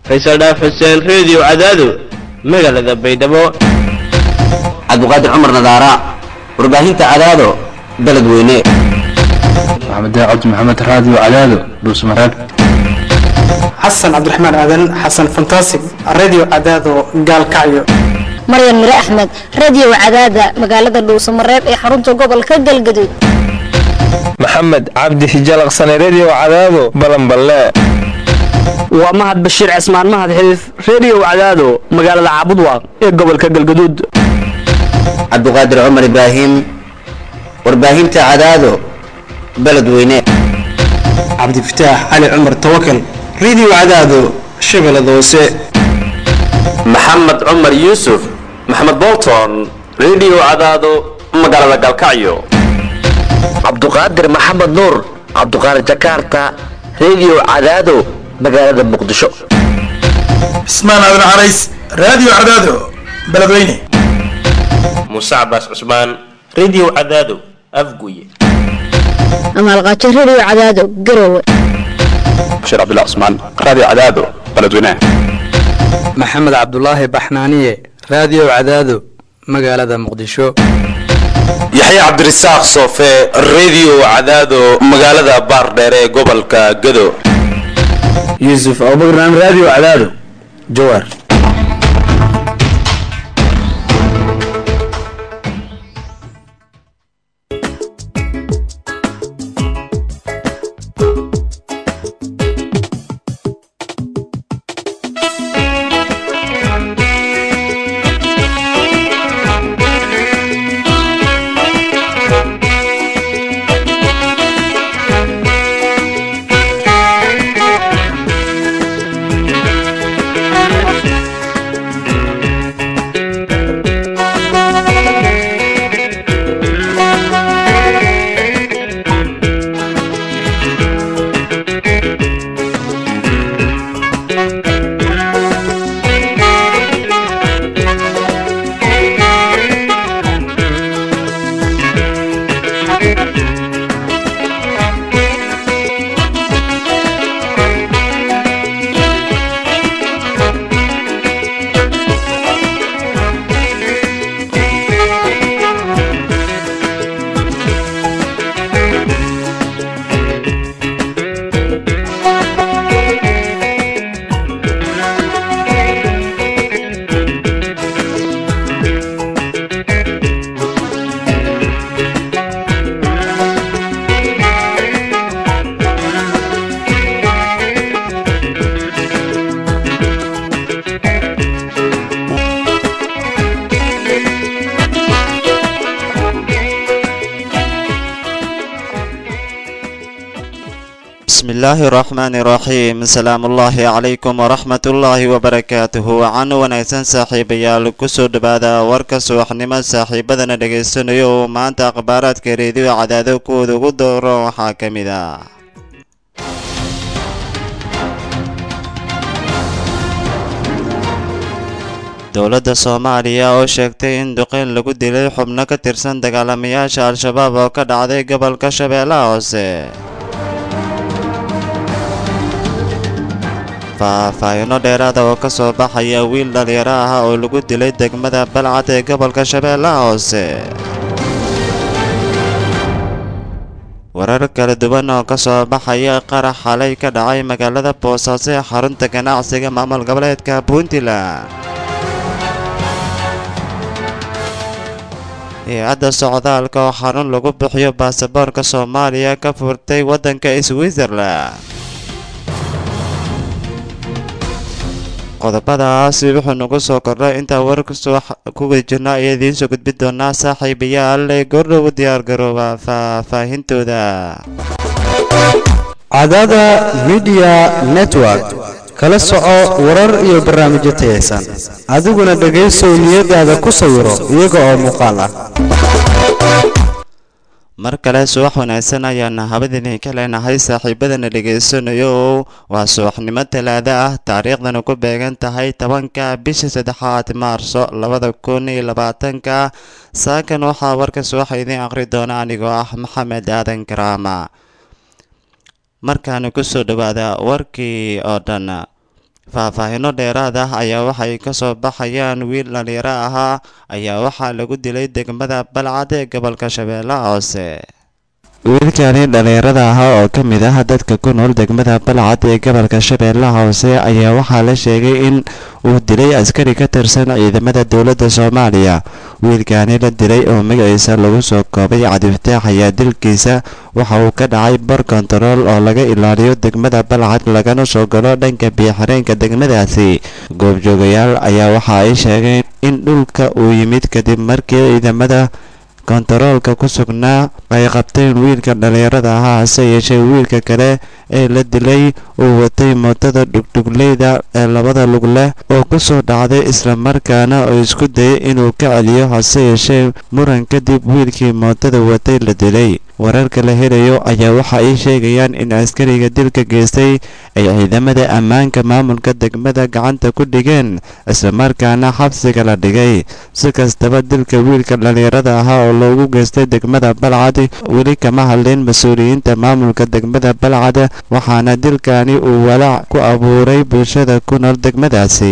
faysal dhaaf xuseen reediyo cadaado magaalada baydhabo cabdiqaadir cumar nadaara warbaahinta cadaado beledweyne maxamed cabdi maxamed raadiyo cadaado dhuusmareeb xasan cabdiraxmaan aadan xasan fantasig radio cadaado gaalkacyo maryan mire axmed radio cadaada magaalada dhuusamareeb ee xarunta gobolka galgaduud maxamed cabdi hijalaqsane redio cadaado balanballe waa mahad bashiir cismaan mahad xiliif redio cadaado magaalada caabudwaaq ee gobolka galgaduud cabdiqaadir cumar ibraahim warbaahinta cadaado beledweyne cabdifataax cali cumar tawakal radio cadaado shabeellada hoose maxamed cumar yuusuf maxamed bolton redio cadaado magaalada galkacyo cabduqaadir maxamed nuur cabduqaadir jakarta redio cadaado magaalada muqdisho cismaan aadan carays radio cadaado beledweyne muuse cabaas cusmaan redio cadaado afguye amaalqaajo radio cadaado garowe bashiir cabdullah cusmaan raadiyo cadaado beledweyne maxamed cabdulaahi baxnaaniye raadiyo cadaado magaalada muqdisho yaxya cabdirasaaq soofe redio cadaado magaalada baardheere ee gobolka gado yuusuf abubakran raadiyo cadaado jawaar bismillaahi raxmaani raxiim asalaamu ullaahi calaykum waraxmat ullaahi wabarakaatuhu wacan wanaagsan saaxiibayaal kusoo dhowaada warka subaxnimo saaxiibadana dhegaysanayo oo maanta akhbaaraadka reediyo cadaado kuwooda ugu dooro waxaa ka mid ah dowladda soomaaliya oo sheegtay in duqeyn lagu dilay xubno ka tirsan dagaalamayaasha al-shabaab oo ka dhacday gobolka shabeellaha hoose faahfaahino dheeraada oo ka soo baxaya wiil dhalinyaro ah oo lagu dilay degmada balcad ee gobolka shabeellaha hoose warar kala duwan oo ka soo baxaya qarax xalay ka dhacay magaalada boosaaso ee xarunta ganacsiga maamul goboleedka puntland hay-adda socdaalka oo xarun lagu bixiyo baasaboorka soomaaliya ka furtay waddanka switzerland qodobadaasi wuxuu nagu soo kordhay intaa warkasoo kuga jirna ayaa idiin soo gudbin doonaa saaxiibayaal ee goordhow diyaargarooba faahfaahintooda cadaada midiya network kala soco warar iyo barnaamijyo tayaysan adiguna dhegaysow niyadaada ku sawiro iyaga oo muuqaal ah mar kale subax wanaagsan ayaana habadini ka leenahay saaxiibadana dhegaysanayo waa subaxnimo talaado ah taariikhdana ku beegan tahay tobanka bisha saddexaad maarso labada kun iyo labaatanka saakan waxaa warka subaxa idiin aqri doona anigoo ah maxamed aadan karaama markaana kusoo dhawaada warkii oo dhan faahfaahino dheeraad ah ayaa waxay ka soo baxayaan wiil dhalinyaro ahaa ayaa waxaa lagu dilay degmada balcad ee gobolka shabeellaha hoose wiilkani dhalinyarada ahaa oo ka mid ah dadka ku nool degmada balcad ee gobolka shabeellaha hoose ayaa waxaa la sheegay in uu dilay askari ka tirsan ciidamada dowladda soomaaliya wiilkani la dilay oo magaciisa lagu soo koobay cabdifataax ayaa dilkiisa waxa uu ka dhacay bar kontarool oo laga ilaaliyo degmada balcad lagana soo galo dhanka biyo-xireenka degmadaasi goobjoogayaal ayaa waxa ay sheegeen in dhulka uu yimid kadib markii ciidamada kontaroolka ku sugnaa ay qabteen wiilka dhalinyarada ahaa hase yeeshee wiilka kale ee la dilay uu watay mootada dhugdhugleyda ee labada lug leh oo ku soo dhacday islamarkaana oo isku dayay inuu ka celiyo hase yeeshee muran kadib wiilkii mootada watay la dilay wararka la helayo ayaa waxa ay sheegayaan in askariga dilka geystay ay ciidamada ammaanka maamulka degmada gacanta ku dhigeen islamarkaana xabsiga la dhigay si kastaba dilka wiilka dhalinyarada ahaa oo loogu geystay degmada balcad weli kama hadlin mas-uuliyiinta maamulka degmada balcad waxaana dilkani uu walaac ku abuuray bulshada ku nool degmadaasi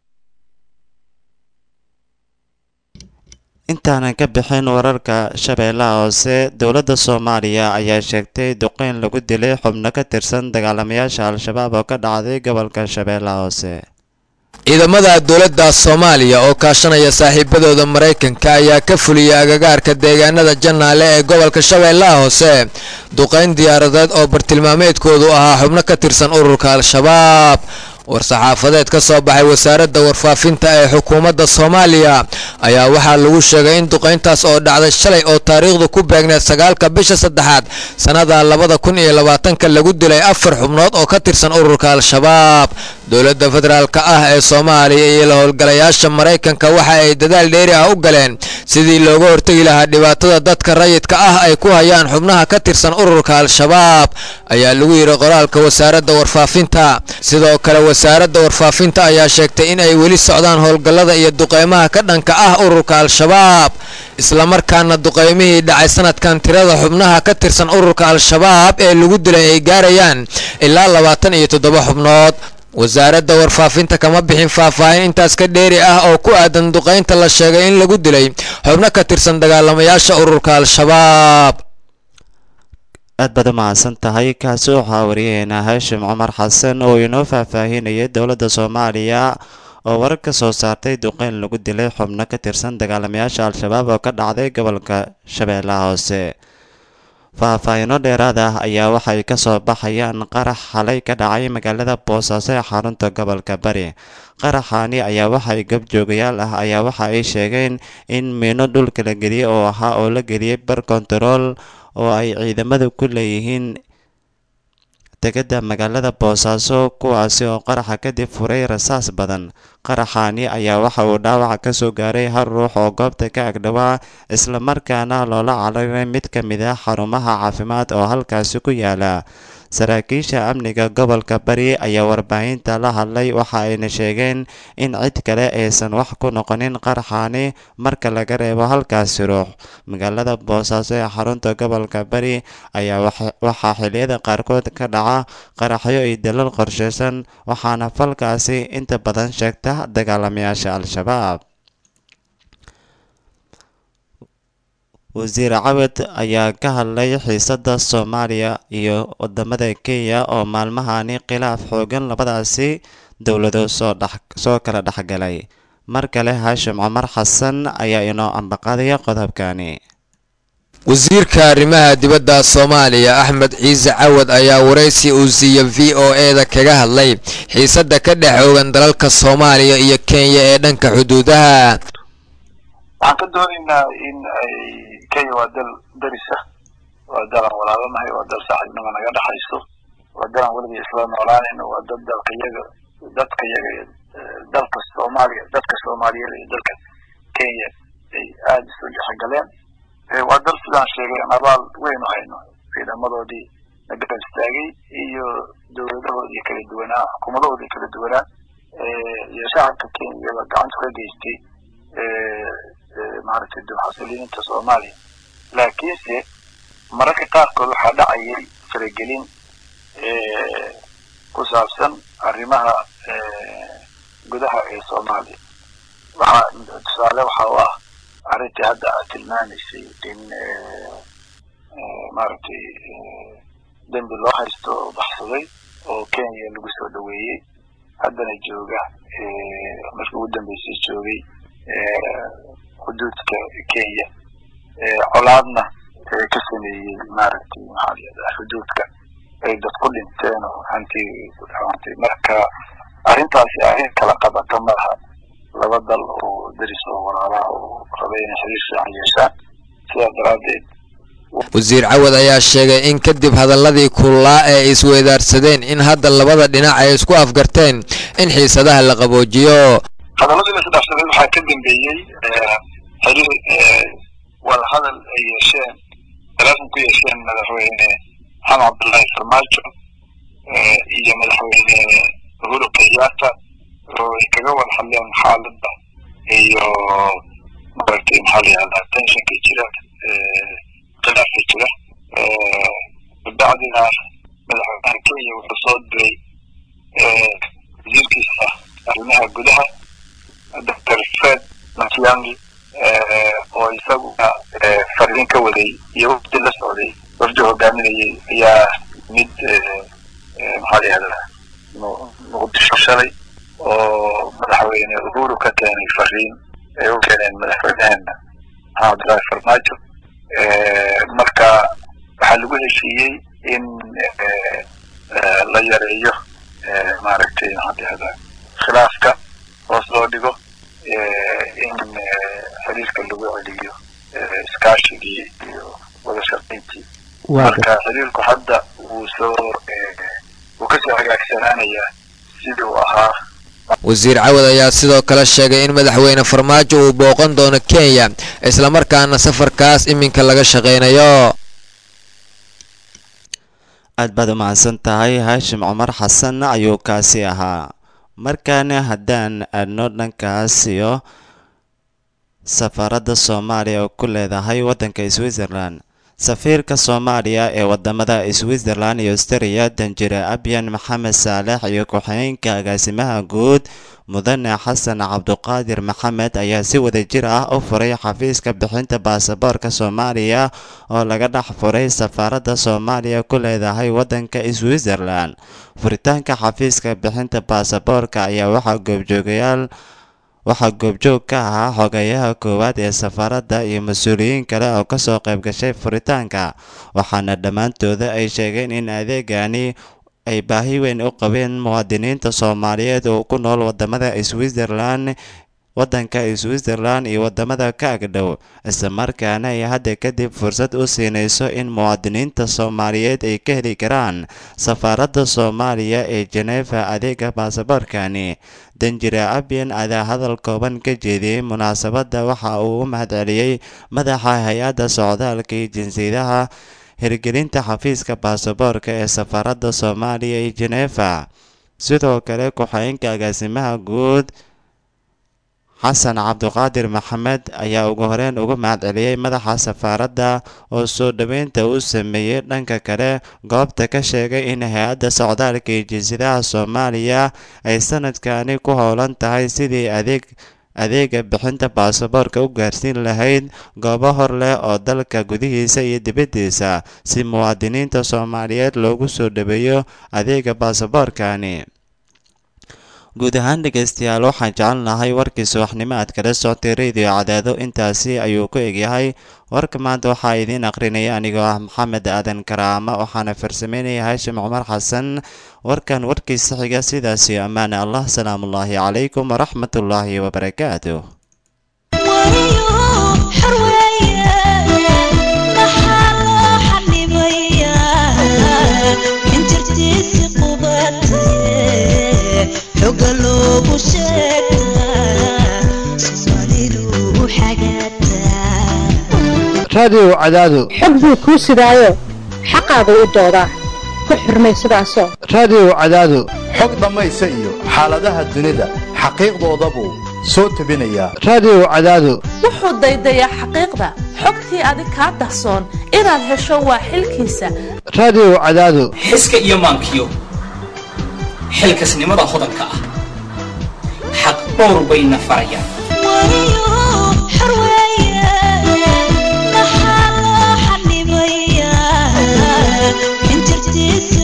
intaanan ka bixin wararka shabeellaha hoose dowladda soomaaliya ayaa sheegtay duqeyn lagu dilay xubno ka tirsan dagaalamayaasha al-shabaab oo ka dhacday gobolka shabeellaha hoose ciidamada dowladda soomaaliya oo kaashanaya saaxiibadooda maraykanka ayaa ka fuliyay agagaarka deegaanada jannaale ee gobolka shabeellaha hoose duqayn diyaaradeed oo bartilmaameedkoodu ahaa xubno ka tirsan ururka al-shabaab war-saxaafadeed ka soo baxay wasaaradda warfaafinta ee xukuumadda soomaaliya ayaa waxaa lagu sheegay in duqayntaas oo dhacday shalay oo taariikhdu ku beegneed sagaalka bisha saddexaad sannada labada kun iyo labaatanka lagu dilay afar xubnood oo ka tirsan ururka al-shabaab dowladda federaalka ah ee soomaaliya iyo la howlgalayaasha maraykanka waxa ay dadaal dheeri ah u galeen sidii looga hortegi lahaa dhibaatada dadka rayidka ah ay ku hayaan xubnaha ka tirsan ururka al-shabaab ayaa lagu yidhi qoraalka wasaaradda warfaafinta sidoo kale wasaaradda warfaafinta ayaa sheegtay in ay weli socdaan howlgallada iyo duqeymaha ka dhanka ah ururka al-shabaab islamarkaana duqeymihii dhacay sanadkan tirada xubnaha ka tirsan ururka al-shabaab ee lagu dilay ay gaarayaan ilaa labaatan iyo toddoba xubnood wasaaradda warfaafinta kama bixin faahfaahin intaas ka dheeri ah oo ku aadan duqaynta la sheegay in lagu dilay xubno ka tirsan dagaalamayaasha ururka al-shabaab aad baad u mahadsan tahay kaasi waxaa wariyaheena haashim cumar xasan oo inoo faahfaahinayay dowladda soomaaliya oo warar ka soo saartay duqeyn lagu dilay xubno ka tirsan dagaalamayaasha al-shabaab oo ka dhacday gobolka shabeellaha hoose faahfaahino dheeraad ah ayaa waxay ka soo baxayaan qarax xalay ka dhacay magaalada boosaaso ee xarunta gobolka bari qaraxaani ayaa waxay gobjoogayaal ah ayaa waxa ay sheegeen in miino dhulka la geliyey oo ahaa oo la geliyey bar kontarool oo ay ciidamadu ku leeyihiin degada magaalada boosaaso kuwaasi oo qaraxa kadib furay rasaas badan qaraxaani ayaa waxa uu dhaawaca ka soo gaaray hal ruux oo goobta ka agdhawaa islamarkaana loola cararay mid ka mid ah xarumaha caafimaad oo halkaasi ku yaala saraakiisha amniga gobolka bari ayaa warbaahinta la hadlay waxa ayna sheegeen in cid kale aysan wax ku noqonin qaraxaani marka laga reebo halkaasi ruux magaalada boosaaso ee xarunta gobolka bari ayaa waxaa xiliyada qaarkood ka dhaca qaraxyo iyo dalal qorsheysan waxaana falkaasi inta badan sheegta dagaalamayaasha al-shabaab wasiir cawad ayaa ka hadlay xiisadda soomaaliya iyo wadamada kenya oo maalmahani khilaaf xoogan labadaasi dowlado soo soo kala dhexgalay mar kale haashim cumar xasan ayaa inoo ambaqadaya qodobkani wasiirka arrimaha dibadda soomaaliya axmed ciise cawad ayaa waraysi uu siiya v o e-da kaga hadlay xiisadda ka dhex oogan dalalka soomaaliya iyo kenya ee dhanka xuduudaha waxaan ka doonaynaa in ay kenya waa dal darisa waa dalan walaabanahay waa dal saaxiibnimo naga dhexayso waa dalan weligii isla noolaanayno waa dad dalka yaga dadka yaga iyo dalka soomaaliya dadka soomaaliyeed iyo dalka kenya ay aada isu dhexgaleen waa dal sidaan sheegay aan abaal weyn u hayno ciidamadoodii na garab istaagay iyo dowladahoodii kala duwanaa xukuumadahoodii kala duwanaa iyo shacabka kenya iyaba gacanta ka geystay maaragtay dulxasiliinta soomaaliya laakiinse mararka qaarkood waxaa dhacayay faragelin ku saabsan arrimaha gudaha ee soomaaliya waxaa tusaale waxa u ah arrintii hadda aad tilmaamaysay in maaragtay dembi loo haysto oo baxsaday oo kenya lagu soo dhaweeyey haddana jooga markii ugu dambeysay joogay xuduudka kenya colaadna ka sameeyey maaragtay maxaa la yidhahdaa xuduudka ay dad ku dhinteen oo hanti ku dhawantay marka arrintaasi arrin kala qabata malaha laba dal oo deris oo walaalaha oo raba inay xiriir fiican yeeshaan sidaas daraaddeed wasiir cawad ayaa sheegay in kadib hadaladii kulaa ee isweydaarsadeen in hadda labada dhinac ay isku afgarteen in xiisadaha la qaboojiyo hadaladii la isdhaafsaday waxaa ka dambeeyey xiriir wadahadal ay yeesheen talaafon ku yeesheen madaxweyne maxamed cabdullaahi farmaajo iyo madaxweyne uhuru kenyatta oo ay kaga wada hadleen xaaladda iyo maaragtay maxaa la yihahdaa tensionka jira khilaafka jira kabacdina madaxweynaha kenya wuxuu soo diray wasiirkiisa arrimaha gudaha doctor fred matiangi oo isaguna fariin ka waday iyo wafdi la socday wafdi hogaaminayay ayaa mid maxaa la yihahdaa muqdisho shalay oo madaxweyne uhuru ka keenay fariin ay u keeneen madaxweyneheena maxamed cabdullaahi farmaajo marka waxaa lagu heshiiyey in la yareeyo maaragtay maxaa la yihahdaa khilaafka hoos loo dhigo in xiriirka lagu celiyo iskaashigii iyo wada shaqayntii marka xiriirku hadda wuu soo wuu kasoo hagaagsanaanayaa sidii uu ahaa wasiir cawad ayaa sidoo kale sheegay in madaxweyne farmaajo uu booqan doono kenya islamarkaana safarkaas iminka laga shaqaynayo aad baad u mahadsan tahay haashim cumar xasan ayuu kaasi ahaa markaana haddaan aadno dhankaas iyo safaaradda soomaaliya oo ku leedahay waddanka switzerland safiirka soomaaliya ee wadamada switzerland iyo austria danjire abyan maxamed saalex iyo ku-xigeenka agaasimaha guud mudane xasan cabduqaadir maxamed ayaa si wadajir ah u furay xafiiska bixinta baasaboorka soomaaliya oo laga dhex furay safaaradda soomaaliya ku leedahay waddanka switzerland furitaanka xafiiska bixinta baasaboorka ayaa waxaa goobjoogayaal waxaa goobjoog ka ahaa xogeyaha koowaad ee safaaradda iyo mas-uuliyiin kale oo kasoo qayb gashay furitaanka waxaana dhammaantooda ay sheegeen in adeegani ay baahi weyn u qabeen muwaadiniinta soomaaliyeed oo ku nool wadamada switzerland waddanka switzerland iyo wadamada ka agdhow islamarkaana ay hadda kadib fursad u siinayso in muwaadiniinta soomaaliyeed ay ka heli karaan safaaradda soomaaliya ee jeneefa adeega baasaboorkani danjire abyan adaa hadal kooban ka jeediyey munaasabadda waxa uu u mahadceliyey madaxa hay-adda socdaalka iyo jinsiyadaha hirgelinta xafiiska baasaboorka ee safaaradda soomaaliya ee jeneefa sidoo kale ku-xigeenka agaasimaha guud xasan cabduqaadir maxamed ayaa ugu horeyn uga mahadceliyey madaxa safaaradda oo soo dhoweynta uu sameeyey dhanka kale goobta ka sheegay in hay-adda socdaalka iyo jinsiyadaha soomaaliya ay sanadkani ku howlan tahay sidii adeeg adeega bixinta baasaboorka u gaarsiin lahayd goobo hor leh oo dalka gudihiisa iyo dibaddiisa si muwaadiniinta soomaaliyeed loogu soo dhaweeyo adeega baasaboorkani guud ahaan dhegaystayaal waxaan jecelnahay warkii subaxnimo aad kala socotay radio cadaado intaasi ayuu ku egyahay warka maanta waxaa idiin aqrinaya anigoo ah maxamed aadan karaama waxaana farsameynaya haashim cumar xasan warkan warkiisa xiga sidaasi ammaane allah salaamullaahi calaykum waraxmatullaahi wabarakaatu raadiyow cadaado xog buu kuu sidaayo xaqaagu u doodaa ku xurmay sidaasoo raadiyow cadaado xog dhammaysa iyo xaaladaha dunida xaqiiqdoodabuu soo tebinayaa raadiyow cadaado wuxuu daydayaa xaqiiqda xogtii adig kaa dahsoon inaad hesho waa xilkiisa raadiyow cadaado xiska iyo maankiyo xilkasnimada hodanka ah dhowr bayna farayaan injirtiisa